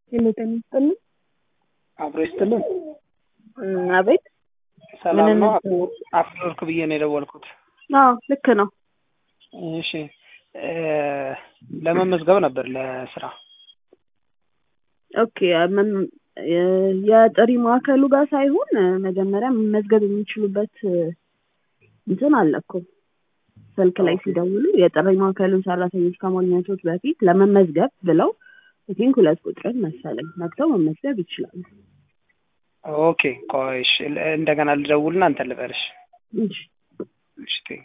ሄሎ ጤና ይስጥልኝ። አብሮ ይስጥልን። እም፣ አቤት ሰላም ምን ነው? እንስ- አፍወርክ ብዬ ነው የደወልኩት። አዎ ልክ ነው። እሺ እ ለመመዝገብ ነበር ለስራ። ኦኬ ምን የ- የጥሪ ማዕከሉ ጋር ሳይሆን እ፣ መጀመሪያ መመዝገብ የሚችሉበት እ፣ እንትን አለ እኮ ስልክ ላይ ኦኬ። ሲደውሉ የጥሪ ማዕከሉን ሰራተኞች ከማግኘቶት በፊት ለመመዝገብ ብለው ቲንክ ሁለት ቁጥርን መሰለኝ ነክተው መመዝገብ ይችላሉ። ኦኬ ቆይ እሺ፣ ል- እንደገና ልደውልና እንትን ልበልሽ። እሺ እሺ ቴንክ